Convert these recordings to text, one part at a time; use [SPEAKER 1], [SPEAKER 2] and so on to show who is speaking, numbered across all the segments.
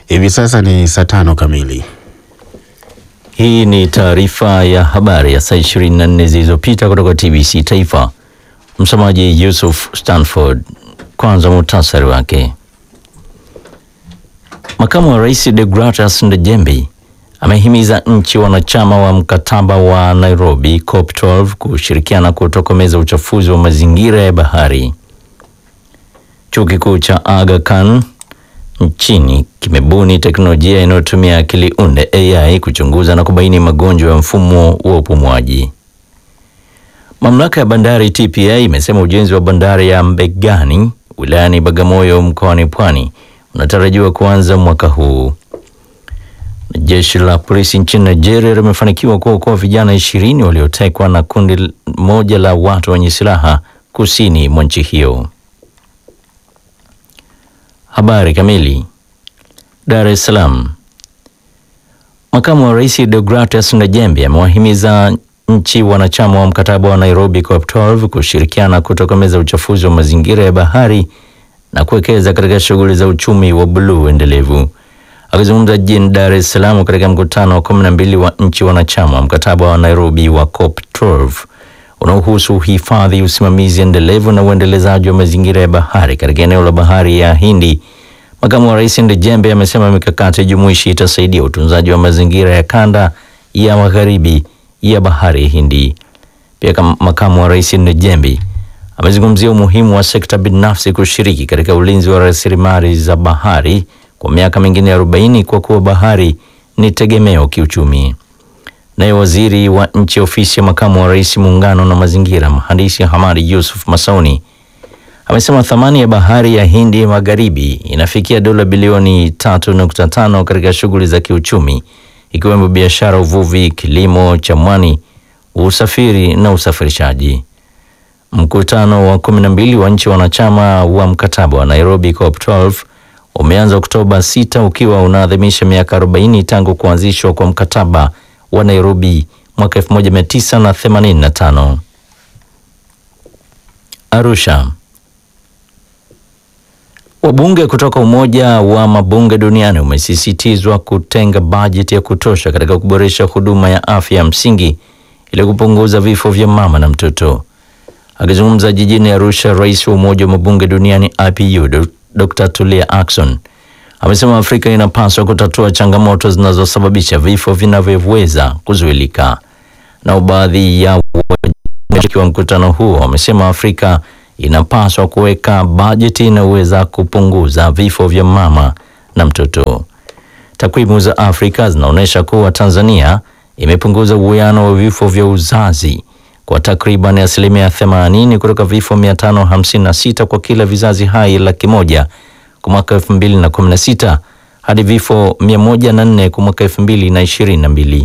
[SPEAKER 1] Hivi sasa ni saa tano kamili.
[SPEAKER 2] Hii ni taarifa ya habari ya saa 24 zilizopita kutoka TBC Taifa. Msomaji Yusuf Stanford. Kwanza muhtasari wake. Makamu wa Rais Deogratias Ndejembi amehimiza nchi wanachama wa mkataba wa Nairobi COP12 kushirikiana kutokomeza uchafuzi wa mazingira ya bahari. Chuo kikuu cha Aga Khan nchini kimebuni teknolojia inayotumia akili unde AI kuchunguza na kubaini magonjwa ya mfumo wa upumuaji. Mamlaka ya bandari TPA imesema ujenzi wa bandari ya Mbegani wilayani Bagamoyo mkoani Pwani unatarajiwa kuanza mwaka huu. Jeshi la polisi nchini Nigeria limefanikiwa kuokoa vijana ishirini waliotekwa na kundi moja la watu wenye silaha kusini mwa nchi hiyo. Habari kamili. Dar es Salaam. Makamu wa Rais Deogratias Ndejembi amewahimiza nchi wanachama wa mkataba wa Nairobi COP12 kushirikiana kutokomeza uchafuzi wa mazingira ya bahari na kuwekeza katika shughuli za uchumi wa buluu endelevu. Akizungumza jijini Dar es Salaam katika mkutano wa 12 wa nchi wanachama wa mkataba wa Nairobi wa COP12 unaohusu uhifadhi, usimamizi endelevu na uendelezaji wa mazingira ya bahari katika eneo la bahari ya Hindi, makamu wa rais Ndejembe amesema mikakati jumuishi itasaidia utunzaji wa mazingira ya kanda ya magharibi ya bahari ya Hindi. Pia makamu wa rais Ndejembe amezungumzia umuhimu wa sekta binafsi kushiriki katika ulinzi wa rasilimali za bahari kwa miaka mingine 40 kwa kuwa bahari ni tegemeo kiuchumi. Naye waziri wa nchi ofisi ya makamu wa rais muungano na mazingira, mhandisi Hamadi Yusuf Masauni amesema thamani ya bahari ya Hindi magharibi inafikia dola bilioni 3.5 katika shughuli za kiuchumi ikiwemo biashara, uvuvi, kilimo cha mwani, usafiri na usafirishaji. Mkutano wa 12 wa nchi wanachama wa mkataba wa Nairobi COP12 umeanza Oktoba 6 ukiwa unaadhimisha miaka 40 tangu kuanzishwa kwa mkataba wa Nairobi mwaka 1985. Arusha. Wabunge kutoka Umoja wa Mabunge Duniani umesisitizwa kutenga bajeti ya kutosha katika kuboresha huduma ya afya ya msingi ili kupunguza vifo vya mama na mtoto. Akizungumza jijini Arusha, rais wa Umoja wa Mabunge Duniani IPU Dr. Tulia Ackson amesema Afrika inapaswa kutatua changamoto zinazosababisha vifo vinavyoweza kuzuilika. Na baadhi ya washiriki wa mkutano huo wamesema Afrika inapaswa kuweka bajeti inayoweza kupunguza vifo vya mama na mtoto. Takwimu za Afrika zinaonyesha kuwa Tanzania imepunguza uwiano wa vifo vya uzazi kwa takriban asilimia 80 kutoka vifo 556 kwa kila vizazi hai laki moja kwa mwaka 2016 hadi vifo 104 kwa mwaka 2022.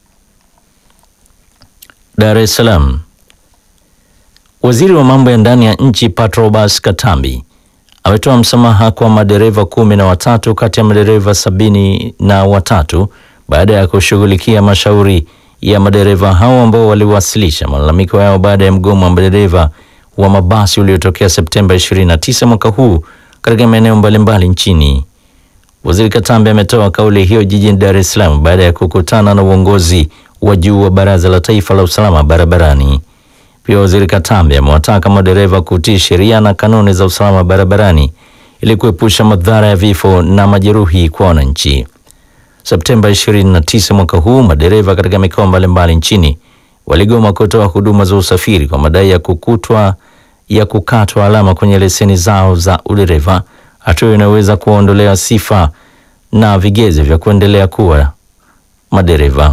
[SPEAKER 2] Dar es Salaam. Waziri wa mambo ya ndani ya nchi Patrobas Katambi ametoa msamaha kwa madereva kumi na watatu kati ya madereva sabini na watatu baada ya kushughulikia mashauri ya madereva hao ambao waliwasilisha malalamiko yao baada ya mgomo wa madereva wa mabasi uliotokea Septemba 29 mwaka huu katika maeneo mbalimbali nchini. Waziri Katambi ametoa kauli hiyo jijini Dar es Salaam baada ya kukutana na uongozi wa juu wa Baraza la Taifa la Usalama Barabarani. Pia Waziri Katambi amewataka madereva kutii sheria na kanuni za usalama barabarani ili kuepusha madhara ya vifo na majeruhi kwa wananchi. Septemba 29 mwaka huu madereva katika mikoa mbalimbali nchini waligoma kutoa huduma za usafiri kwa madai ya kukutwa ya kukatwa alama kwenye leseni zao za udereva, hatua inayoweza kuwaondolea sifa na vigezo vya kuendelea kuwa madereva.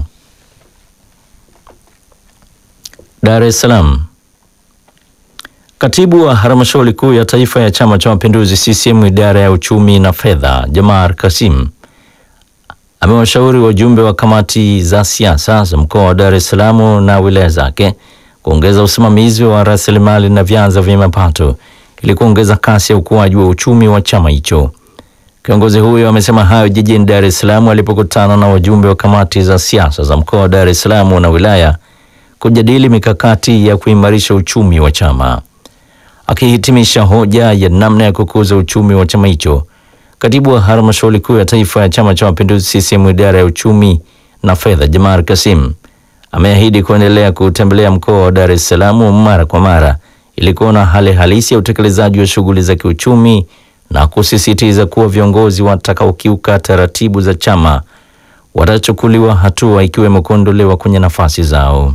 [SPEAKER 2] Dar es Salaam. Katibu wa halmashauri kuu ya taifa ya Chama cha Mapinduzi CCM idara ya uchumi na fedha, Jamar Kasim amewashauri wajumbe wa kamati za siasa za mkoa wa Dar es Salaam na wilaya zake kuongeza usimamizi wa rasilimali na vyanzo vya mapato ili kuongeza kasi ya ukuaji wa uchumi wa chama hicho. Kiongozi huyo amesema hayo jijini Dar es Salaam alipokutana na wajumbe wa kamati za siasa za mkoa wa Dar es Salaam na wilaya kujadili mikakati ya kuimarisha uchumi wa chama. Akihitimisha hoja ya namna ya kukuza uchumi wa chama hicho, Katibu wa halmashauri kuu ya taifa ya Chama cha Mapinduzi CCM idara ya uchumi na fedha, Jamar Kasim ameahidi kuendelea kutembelea mkoa wa Dar es Salaam mara kwa mara ili kuona hali halisi ya utekelezaji wa shughuli za kiuchumi na kusisitiza kuwa viongozi watakaokiuka taratibu za chama watachukuliwa hatua ikiwemo kuondolewa kwenye nafasi zao.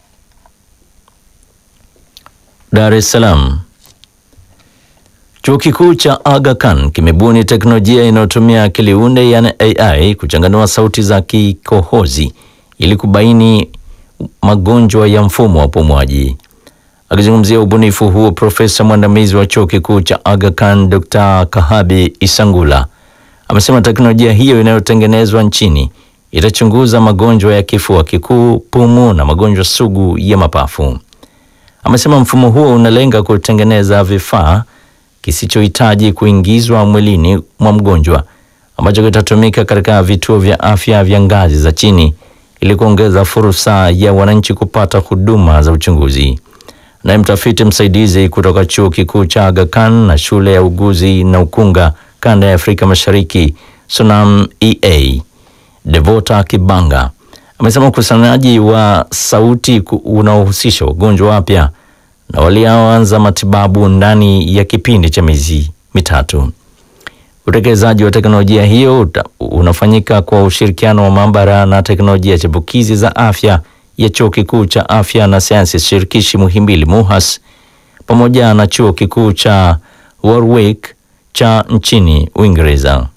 [SPEAKER 2] Dar es Salaam. Chuo kikuu cha Aga Khan kimebuni teknolojia inayotumia akili unde yani AI kuchanganua sauti za kikohozi ili kubaini magonjwa ya mfumo wa upumuaji. Akizungumzia ubunifu huo, profesa mwandamizi wa chuo kikuu cha Aga Khan Dr. Kahabi Isangula amesema teknolojia hiyo inayotengenezwa nchini itachunguza magonjwa ya kifua kikuu, pumu na magonjwa sugu ya mapafu. Amesema mfumo huo unalenga kutengeneza vifaa kisichohitaji kuingizwa mwilini mwa mgonjwa ambacho kitatumika katika vituo vya afya vya ngazi za chini ili kuongeza fursa ya wananchi kupata huduma za uchunguzi. Naye mtafiti msaidizi kutoka chuo kikuu cha Aga Khan na shule ya uguzi na ukunga kanda ya Afrika Mashariki Sonam EA Devota Kibanga amesema ukusanyaji wa sauti unaohusisha wagonjwa wapya na walioanza matibabu ndani ya kipindi cha miezi mitatu. Utekelezaji wa teknolojia hiyo unafanyika kwa ushirikiano wa maabara na teknolojia chipukizi za afya ya chuo kikuu cha afya na sayansi shirikishi Muhimbili MUHAS pamoja na chuo kikuu cha Warwick cha nchini Uingereza.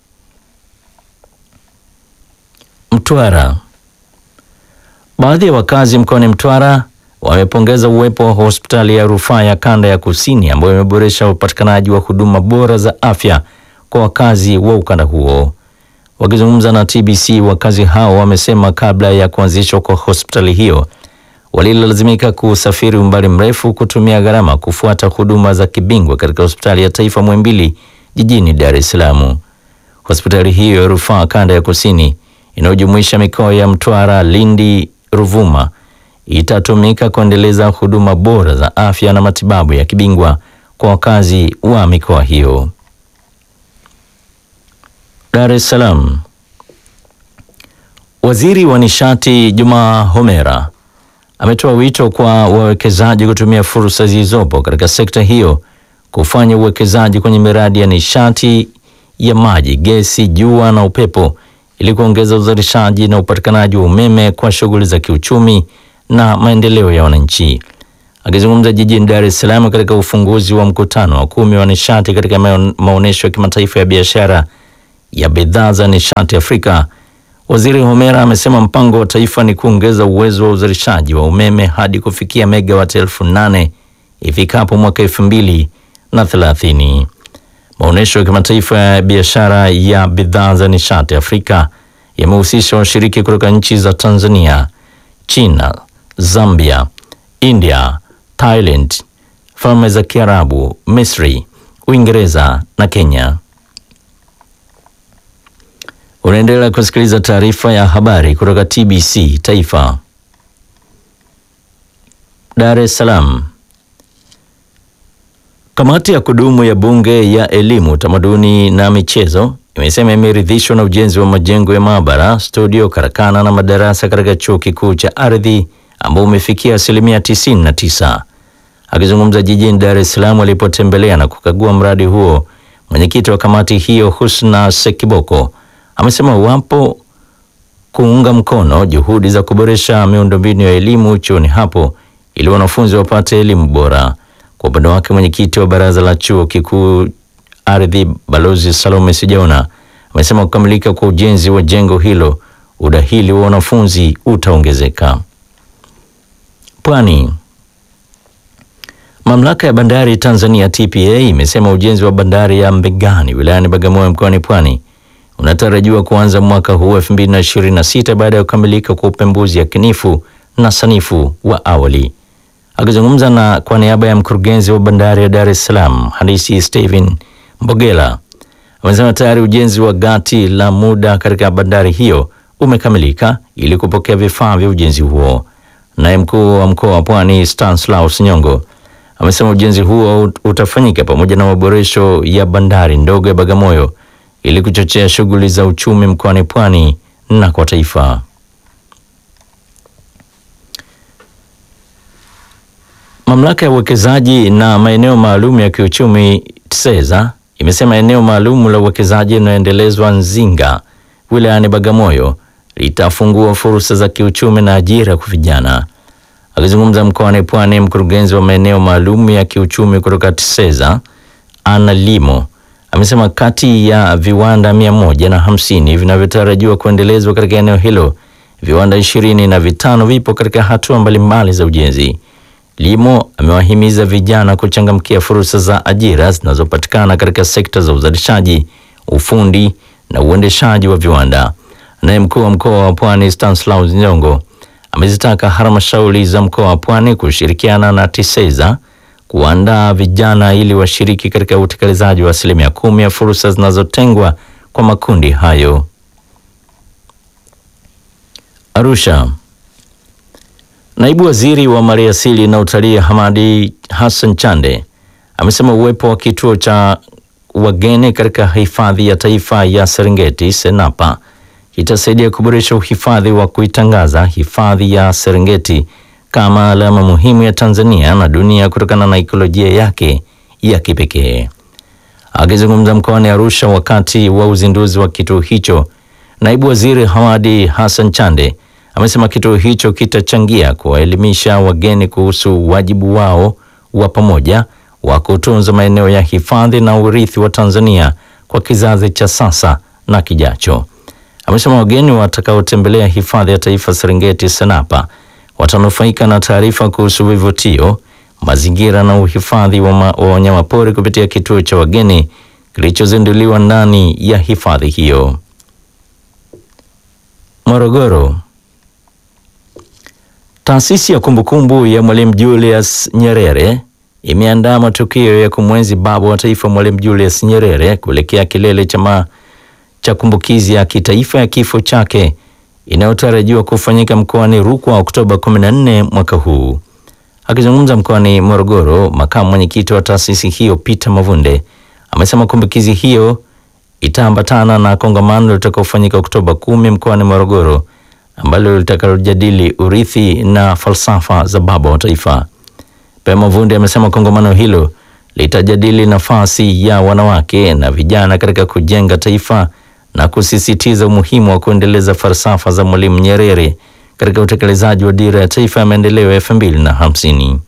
[SPEAKER 2] Mtwara. Baadhi ya wakazi mkoani Mtwara wamepongeza uwepo wa hospitali ya rufaa ya kanda ya kusini ambayo imeboresha upatikanaji wa huduma bora za afya kwa wakazi wa ukanda huo. Wakizungumza na TBC, wakazi hao wamesema kabla ya kuanzishwa kwa hospitali hiyo walilazimika kusafiri umbali mrefu kutumia gharama kufuata huduma za kibingwa katika hospitali ya taifa Muhimbili jijini Dar es Salaam. Hospitali hiyo ya rufaa kanda ya kusini inayojumuisha mikoa ya Mtwara, Lindi, Ruvuma itatumika kuendeleza huduma bora za afya na matibabu ya kibingwa kwa wakazi wa mikoa hiyo. Dar es Salaam. Waziri wa Nishati Juma Homera ametoa wito kwa wawekezaji kutumia fursa zilizopo katika sekta hiyo kufanya uwekezaji kwenye miradi ya nishati ya maji, gesi, jua na upepo ili kuongeza uzalishaji na upatikanaji wa umeme kwa shughuli za kiuchumi na maendeleo ya wananchi. Akizungumza jijini Dar es Salaam katika ufunguzi wa mkutano wa kumi wa nishati katika maonyesho ya kimataifa ya biashara ya bidhaa za nishati Afrika, Waziri Homera amesema mpango wa taifa ni kuongeza uwezo wa uzalishaji wa umeme hadi kufikia megawati elfu nane ifikapo mwaka elfu mbili na thelathini. Maonyesho ya kimataifa ya biashara ya bidhaa za nishati Afrika yamehusisha washiriki kutoka nchi za Tanzania, China, Zambia, India, Thailand, Falme za Kiarabu, Misri, Uingereza na Kenya. Unaendelea kusikiliza taarifa ya habari kutoka TBC Taifa. Dar es Salaam. Kamati ya kudumu ya Bunge ya Elimu, Tamaduni na Michezo imesema imeridhishwa na ujenzi wa majengo ya maabara, studio, karakana na madarasa katika Chuo Kikuu cha Ardhi ambao umefikia asilimia 99. Akizungumza jijini Dar es Salaam alipotembelea na kukagua mradi huo, mwenyekiti wa kamati hiyo Husna Sekiboko amesema wapo kuunga mkono juhudi za kuboresha miundombinu ya elimu chuoni hapo ili wanafunzi wapate elimu bora. Kwa upande wake, mwenyekiti wa baraza la chuo kikuu ardhi Balozi Salome Sijaona amesema kukamilika kwa ujenzi wa jengo hilo udahili wa wanafunzi utaongezeka. Pwani. Mamlaka ya bandari Tanzania TPA imesema ujenzi wa bandari ya Mbegani wilayani Bagamoyo mkoani Pwani unatarajiwa kuanza mwaka huu 2026 baada ya kukamilika kwa upembuzi yakinifu na sanifu wa awali. Akizungumza na kwa niaba ya mkurugenzi wa bandari ya Dar es Salaam handisi Steven Mbogela amesema tayari ujenzi wa gati la muda katika bandari hiyo umekamilika ili kupokea vifaa vya ujenzi huo. Naye mkuu wa mkoa wa Pwani Stanislaus Nyongo amesema ujenzi huo utafanyika pamoja na maboresho ya bandari ndogo ya Bagamoyo ili kuchochea shughuli za uchumi mkoani Pwani na kwa taifa. Mamlaka ya uwekezaji na maeneo maalum ya kiuchumi TSEZA imesema eneo maalum la uwekezaji linaloendelezwa Nzinga wilayani Bagamoyo litafungua fursa za kiuchumi na ajira kwa vijana. Akizungumza mkoani Pwani, mkurugenzi wa maeneo maalum ya kiuchumi kutoka TSEZA Anna Limo amesema kati ya viwanda mia moja na hamsini vinavyotarajiwa kuendelezwa katika eneo hilo, viwanda ishirini na vitano vipo katika hatua mbalimbali za ujenzi. Limo amewahimiza vijana kuchangamkia fursa za ajira zinazopatikana katika sekta za uzalishaji, ufundi na uendeshaji wa viwanda. Naye mkuu wa mkoa wa Pwani Stanislaus Nyongo amezitaka halmashauri za mkoa wa Pwani kushirikiana na TISEZA kuandaa vijana ili washiriki katika utekelezaji wa asilimia kumi ya fursa zinazotengwa kwa makundi hayo. Arusha. Naibu Waziri wa Maliasili na Utalii Hamadi Hassan Chande amesema uwepo wa kituo cha wageni katika hifadhi ya taifa ya Serengeti Senapa itasaidia kuboresha uhifadhi wa kuitangaza hifadhi ya Serengeti kama alama muhimu ya Tanzania na dunia kutokana na ikolojia yake ya kipekee. Akizungumza mkoani Arusha wakati wa uzinduzi wa kituo hicho, naibu waziri Hamadi Hassan Chande amesema kituo hicho kitachangia kuwaelimisha wageni kuhusu wajibu wao wa pamoja wa kutunza maeneo ya hifadhi na urithi wa Tanzania kwa kizazi cha sasa na kijacho. Amesema wageni watakaotembelea hifadhi ya taifa Serengeti Senapa watanufaika na taarifa kuhusu vivutio, mazingira na uhifadhi wa wanyamapori kupitia kituo cha wageni kilichozinduliwa ndani ya hifadhi hiyo. Morogoro. Taasisi ya kumbukumbu ya Mwalimu Julius Nyerere imeandaa matukio ya kumwenzi baba wa taifa Mwalimu Julius Nyerere kuelekea kilele cha cha kumbukizi ya kitaifa ya kifo chake inayotarajiwa kufanyika mkoani Rukwa Oktoba 14 mwaka huu. Akizungumza mkoani Morogoro, makamu mwenyekiti wa taasisi hiyo Peter Mavunde amesema kumbukizi hiyo itaambatana na kongamano litakaofanyika Oktoba 10 mkoani Morogoro ambalo litakalojadili urithi na falsafa za baba wa taifa. Pia Mavunde amesema kongamano hilo litajadili nafasi ya wanawake na vijana katika kujenga taifa na kusisitiza umuhimu wa kuendeleza falsafa za Mwalimu Nyerere katika utekelezaji wa dira ya taifa ya maendeleo ya elfu mbili na hamsini.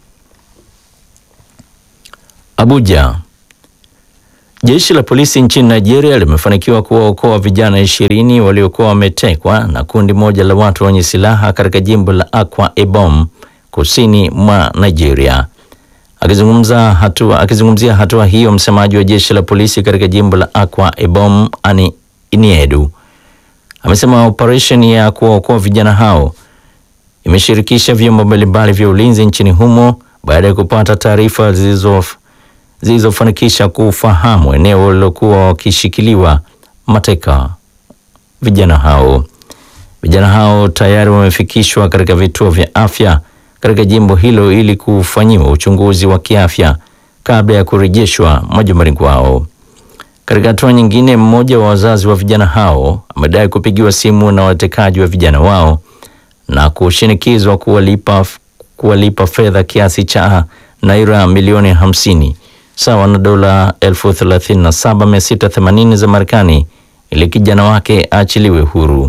[SPEAKER 2] Abuja. Jeshi la polisi nchini Nigeria limefanikiwa kuwaokoa vijana ishirini waliokuwa wametekwa na kundi moja la watu wenye silaha katika jimbo la Akwa Ibom kusini mwa Nigeria. Akizungumza hatua, akizungumzia hatua hiyo, msemaji wa jeshi la polisi katika jimbo la Akwa Ibom Ani Iniedu amesema operesheni ya kuwaokoa vijana hao imeshirikisha vyombo mbalimbali vya ulinzi nchini humo baada ya kupata taarifa zilizofanikisha kufahamu eneo walilokuwa wakishikiliwa mateka vijana hao. Vijana hao tayari wamefikishwa katika vituo vya afya katika jimbo hilo ili kufanyiwa uchunguzi wa kiafya kabla ya kurejeshwa majumbani kwao. Katika hatua nyingine, mmoja wa wazazi wa vijana hao amedai kupigiwa simu na watekaji wa vijana wao na kushinikizwa kuwalipa, kuwalipa fedha kiasi cha naira milioni hamsini sawa na dola elfu thelathini na saba mia sita themanini za Marekani ili kijana wake aachiliwe huru.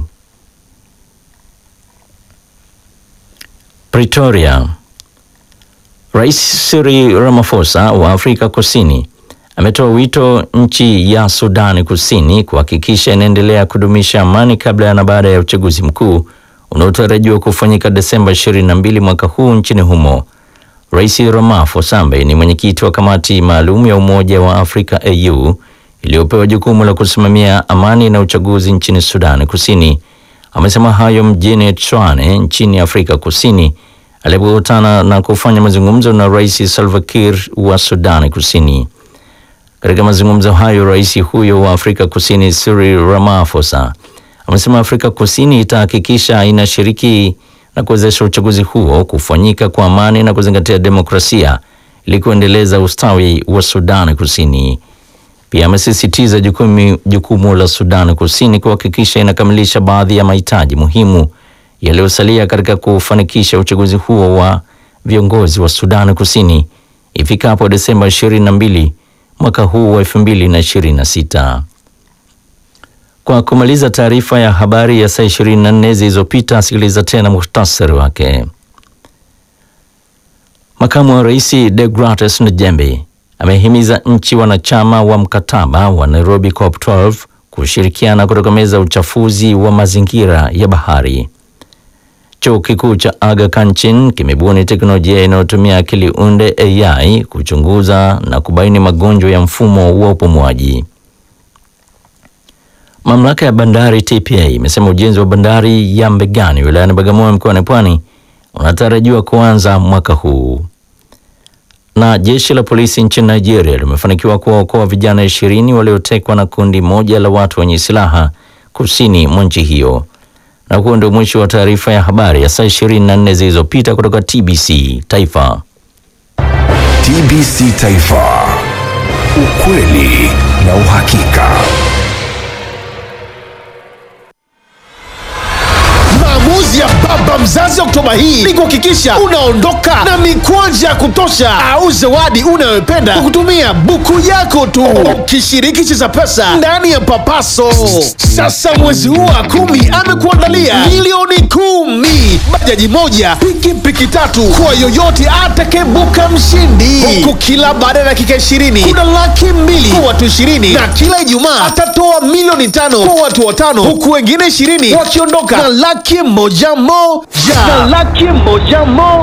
[SPEAKER 2] Pretoria. Rais Cyril Ramaphosa wa Afrika Kusini ametoa wito nchi ya Sudani Kusini kuhakikisha inaendelea kudumisha amani kabla na baada ya uchaguzi mkuu unaotarajiwa kufanyika Desemba 22 mwaka huu nchini humo. Rais Ramaphosa ambaye ni mwenyekiti wa kamati maalum ya Umoja wa Afrika AU iliyopewa jukumu la kusimamia amani na uchaguzi nchini Sudani Kusini amesema hayo mjini Tshwane nchini Afrika Kusini alipokutana na kufanya mazungumzo na Rais Salva Kiir wa Sudani Kusini. Katika mazungumzo hayo, rais huyo wa Afrika Kusini Cyril Ramaphosa amesema Afrika Kusini itahakikisha inashiriki na kuwezesha uchaguzi huo kufanyika kwa amani na kuzingatia demokrasia ili kuendeleza ustawi wa Sudani Kusini. Pia amesisitiza jukumu, jukumu la Sudan Kusini kuhakikisha inakamilisha baadhi ya mahitaji muhimu yaliyosalia katika kufanikisha uchaguzi huo wa viongozi wa Sudan Kusini ifikapo Desemba 22 mwaka huu wa 2026. Kwa kumaliza taarifa ya habari ya saa 24 zilizopita, sikiliza tena muhtasari wake. Makamu wa Rais Deogratias Ndejembi amehimiza nchi wanachama wa mkataba wa Nairobi COP12 kushirikiana kutokomeza uchafuzi wa mazingira ya bahari. Chuo kikuu cha Aga Khan Chin kimebuni teknolojia inayotumia akili unde AI kuchunguza na kubaini magonjwa ya mfumo wa upumuaji. Mamlaka ya bandari TPA imesema ujenzi wa bandari ya Mbegani wilayani Bagamoyo mkoani Pwani unatarajiwa kuanza mwaka huu. Na jeshi la polisi nchini Nigeria limefanikiwa kuwaokoa vijana ishirini waliotekwa na kundi moja la watu wenye silaha kusini mwa nchi hiyo. Na huo ndio mwisho wa taarifa ya habari ya saa 24 zilizopita kutoka TBC Taifa.
[SPEAKER 3] TBC Taifa, ukweli na uhakika.
[SPEAKER 4] Maamuzi ya baba mzazi Oktoba hii ni kuhakikisha unaondoka na mikwanja ya kutosha au zawadi unayopenda kwa kutumia buku yako tu, ukishiriki Cheza Pesa ndani ya Papaso. Sasa mwezi huu wa kumi amekuandalia milioni kumi, bajaji moja, pikipiki tatu kwa yoyote atakayebuka mshindi, huku kila baada ya dakika ishirini kuna laki mbili kwa watu ishirini na kila Ijumaa atatoa milioni tano kwa watu watano, huku wengine ishirini wakiondoka na laki moja moja na laki moja moja.